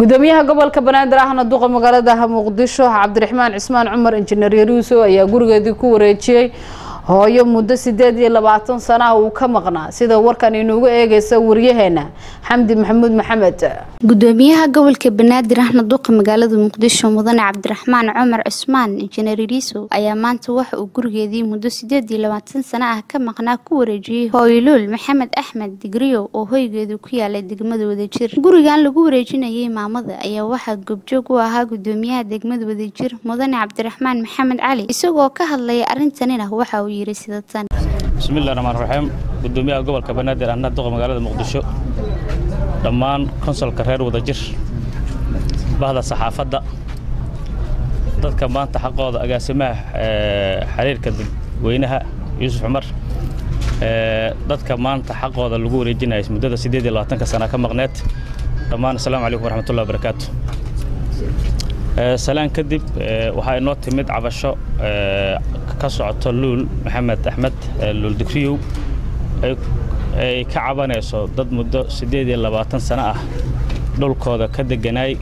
gudoomiyaha gobolka banaadir ahna duqa magaalada muqdisho cabdiraxmaan cismaan cumar injineer yaruuso ayaa gurigeedii ku wareejiyey hooyo muddo sideed iyo labaatan sana ah uu ka maqnaa sida warkan inuugu eegaysa waryaheena xamdi maxamuud maxamed gudoomiyaha gobolka banaadir ahna duqa magaalada muqdisho mudane cabdiraxmaan cumar cusmaan injineer yariiso ayaa maanta waxa uu gurigeedii muddo sideed iyo labaatan sano ah ka maqnaa ku wareejiyey hooyoluul maxamed axmed digriyo oo hoygeedu ku yaalay degmada wadajir gurigan lagu wareejinayay maamada ayaa waxaa goobjoog u ahaa gudoomiyaha degmada wadajir mudane cabdiraxmaan maxamed cali isagoo ka hadlaya arrintanina waxa uu yiri sida tan bismillahi raxmaan raxiim gudoomiyaha gobolka banaadir ahna duqa magaalada muqdisho dhammaan konsolka reer wadajir bahda saxaafadda dadka maanta xaqooda agaasimaha xiriirka dadweynaha yuusuf cumar dadka maanta xaqooda lagu wareejinaya muddada siddeed iyo labaatanka sana ka maqneed dhammaan assalaamu calaykum waraxmatullahi wabarakaatu salaan kadib waxaa inoo timid cabasho ka socoto luul maxamed axmed luul digriyow ay ka cabanayso dad muddo siddeed iyo labaatan sano ah dhulkooda ka deganaay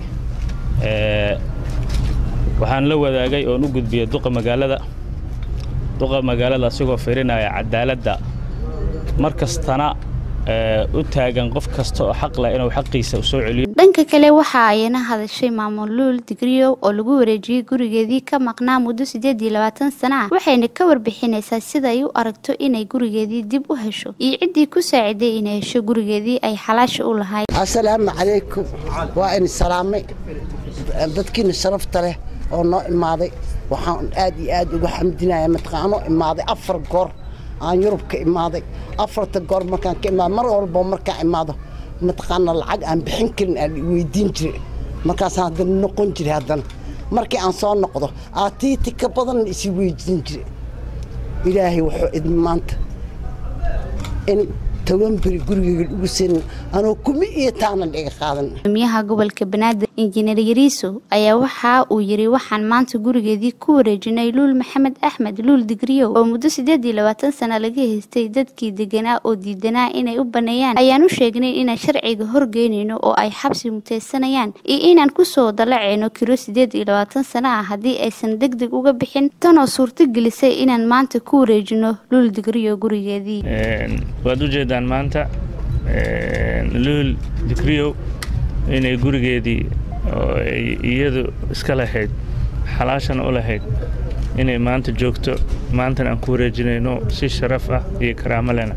waxaan la wadaagay oon u gudbiyey duqa magaalada duqa magaalada asigoo fiirinaya cadaaladda mar kastana u taagan qof kasta oo xaq leh inuu xaqiisa soo celiyo dhanka kale waxa ayna hadashay maamul luul digriyow oo lagu wareejiyey gurigeedii ka maqnaa muddo siddeed iyo labaatan sana ah waxayna ka warbixinaysaa sida ay u aragto inay gurigeedii dib u hesho iyo ciddii ku saaciday inay hesho gurigeedii ay xalaasha u lahayd assalaamu calaykum waa in salaamay dadkiina sharafta leh oo noo imaaday waxaan aad iyo aad uga xamdinaya mataqaanoo imaaday afar goor aan yurub ka imaaday afarta goor markaan ka imaado mar walba markaan imaado mataqaana lacag aan bixin karin aan weydiin jiray markaasaan haddana noqon jiray haddana markii aan soo noqdo aatiiti ka badan isi weydiin jiray ilaahay wuxuu idin maanta in toban beri gurigeyga ugu seenin anoo kuma iyo taanan iga qaadan gudoomiyaha gobolka banaadir injineer yariiso ayaa waxa uu yiri waxaan maanta gurigeedii ku wareejinay luul maxamed axmed luul digriyow oo muddo siddeed iyo labaatan sana laga haystay dadkii deganaa oo diidanaa inay u baneeyaan ayaan u sheegnay inaan sharciga horgeynayno oo ay xabsi muteysanayaan iyo inaan kusoo dalacayno kiro siddeed iyo labaatan sana ah haddii aysan deg deg uga bixin tanoo suurto gelisay inaan maanta ku wareejino luul digriyo gurigeedii waad ujeedaan maanta luul digriyow inay gurigeedii oo ay iyadu iska lahayd xalaashana u lahayd inay maanta joogto maantana aan ku wareejinayno si sharaf ah iyo karaamo lena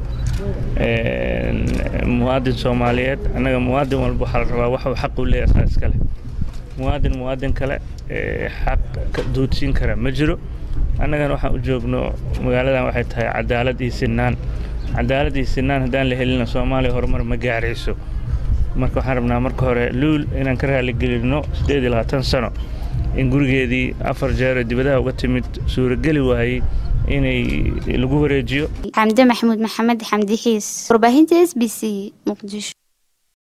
muwaadin soomaaliyeed annaga muwaadin walba waxaa la rabaa waxuu xaq u leeyahay asaa iska leh muwaadin muwaadin kale xaq duudsiin kara ma jiro annagana waxaan u joogno magaaladan waxay tahay cadaalad iyo sinaan cadaalad iyo sinaan haddaan la helina soomaaliya horumar ma gaarayso marka waxaan rabnaa marka hore luul inaan ka raaligelinno siddeed iyo labaatan sano in gurigeedii afar jeero dibadaha uga timid suurageli waayey inay lagu wareejiyo xamde maxamuud maxamed xamdi xiis warbaahinta s b c muqdisho